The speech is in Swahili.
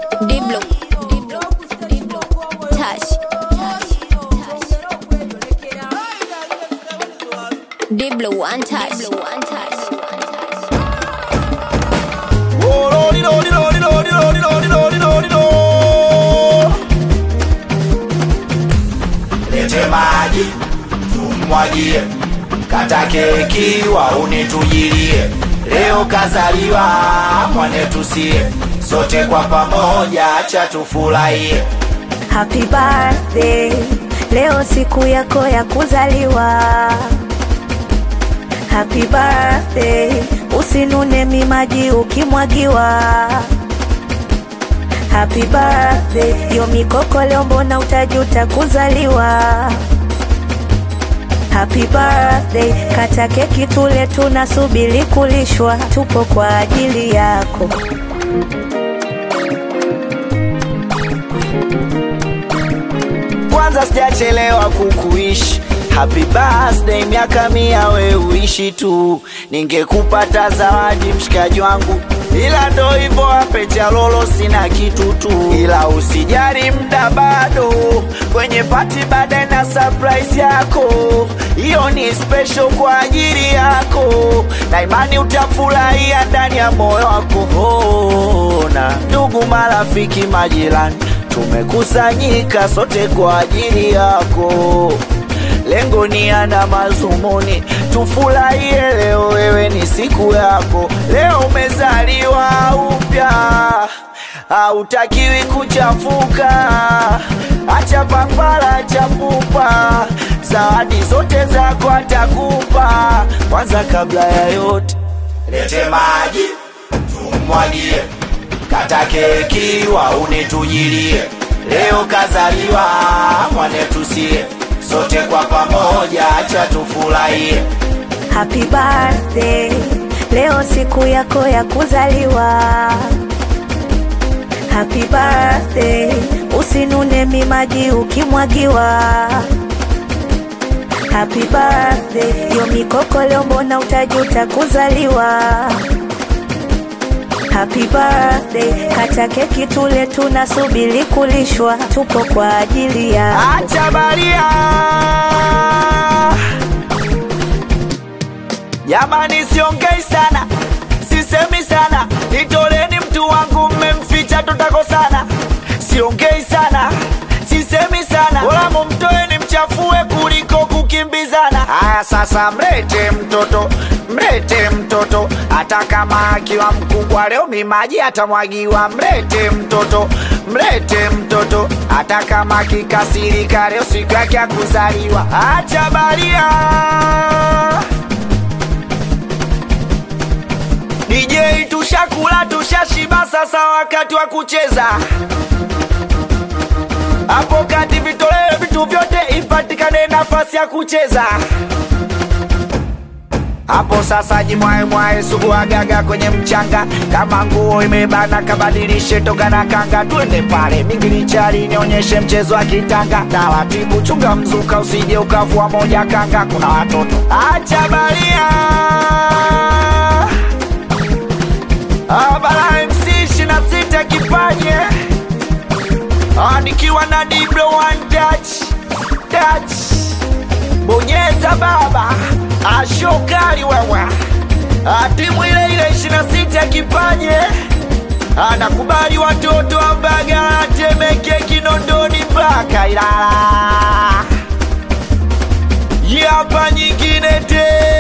Diblo, Diblo, Diblo, Touch, Diblo, one touch, Diblo, one touch. Lete maji tumwagie, kata keki wauni tujilie. Leo kazaliwa mwanetu sie, sote kwa pamoja acha tufurahie. Happy birthday, leo siku yako ya kuzaliwa. Happy birthday, usinune mimaji ukimwagiwa. Happy birthday, yo mikoko leo mbona utajuta kuzaliwa. Happy birthday, kata keki tule, tunasubiri kulishwa, tupo kwa ajili yako. Kwanza sijachelewa kukuishi Happy birthday, miaka mia we uishi tu, ningekupata zawadi mshikaji wangu, ila ndo hivyo ape cha lolo, sina kitu tu, ila usijali, mda bado kwenye pati, baadaye na surprise yako, hiyo ni special kwa ajili yako, na imani utafurahia ndani ya moyo wako. Oh, na ndugu, marafiki, majirani tumekusanyika sote kwa ajili yako. Lengo ni ana mazumuni, tufurahie leo, wewe ni siku yako. Leo umezaliwa upya, hautakiwi kuchafuka. Acha papara, acha pupa, zawadi zote zako atakupa. Kwanza kabla ya yote, lete maji tumwagie kata keki wauni tujilie, leo kazaliwa mwanetu sie, sote kwa pamoja acha tufurahie. Happy birthday, leo siku yako ya kuzaliwa. Happy birthday, usinune mimaji ukimwagiwa. Happy birthday, yo mikoko leo mbona utajuta kuzaliwa. Happy birthday, kata keki tule, tunasubiri kulishwa, tupo kwa ajili yako. Acha baria jamani, siongei sana, sisemi sana, nitoleni mtu wangu, mmemficha tutakosana. Siongei sana, sisemi sana, wala mumtoeni mchafue kuliko kukimbizana. Haya sasa, mlete mtoto, mlete mtoto, hata kama akiwa mkubwa leo mimaji atamwagiwa. Mlete mtoto, mlete mtoto, hata kama kikasirika leo siku yake ya kuzaliwa. Acha baria DJ tushakula tushashiba, sasa wakati wa kucheza. Hapo kati vitolewe vitu vyote, ipatikane nafasi ya kucheza. Hapo sasa jimwae mwae sugu agaga kwenye mchanga, kama nguo imebana kabadilishe toka na kanga, twende pale mingilichari nionyeshe mchezo wa kitanga. Taratibu chunga mzuka, usije ukavua moja kanga, kuna watoto acha baria Abara MC ishirini na sita kipaje Ah, nikiwa na Diblo one touch touch bonyeza baba ashokali wewe Ah, timu ile ile ishirini na sita kipaje anakubali watoto wa Mbagala, Temeke, Kinondoni mpaka Ilala. Hii hapa nyingine tena